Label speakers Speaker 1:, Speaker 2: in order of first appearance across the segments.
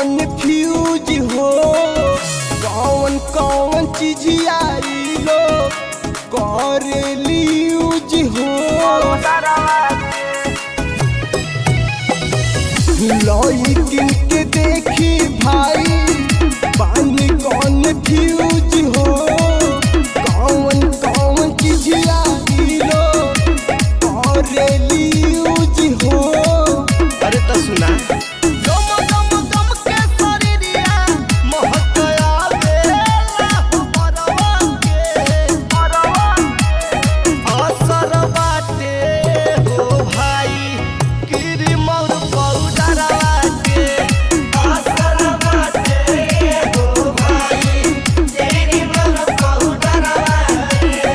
Speaker 1: confuse हो कौन कौन चीज आई लो करेली यूज हो लॉइकिन के देखी भाई पानी कन्फ्यूज हो कौन कौन चीज आई लो करेली यूज हो
Speaker 2: अरे तो सुना
Speaker 1: गम गम गम के शरीरिया महकया बेला परवा के
Speaker 2: असर बाटे हो भाई गिरी मोर पौडरवा के असर बाटे हो भाई गिरी मोर पौडरवा के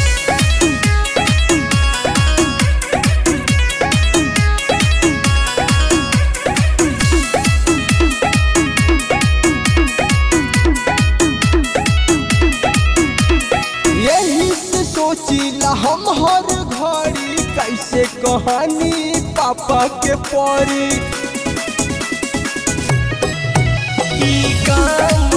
Speaker 1: यही से सोचिला हम हर घड़ी कैसे कहानी पापा के पड़ी
Speaker 2: ई काम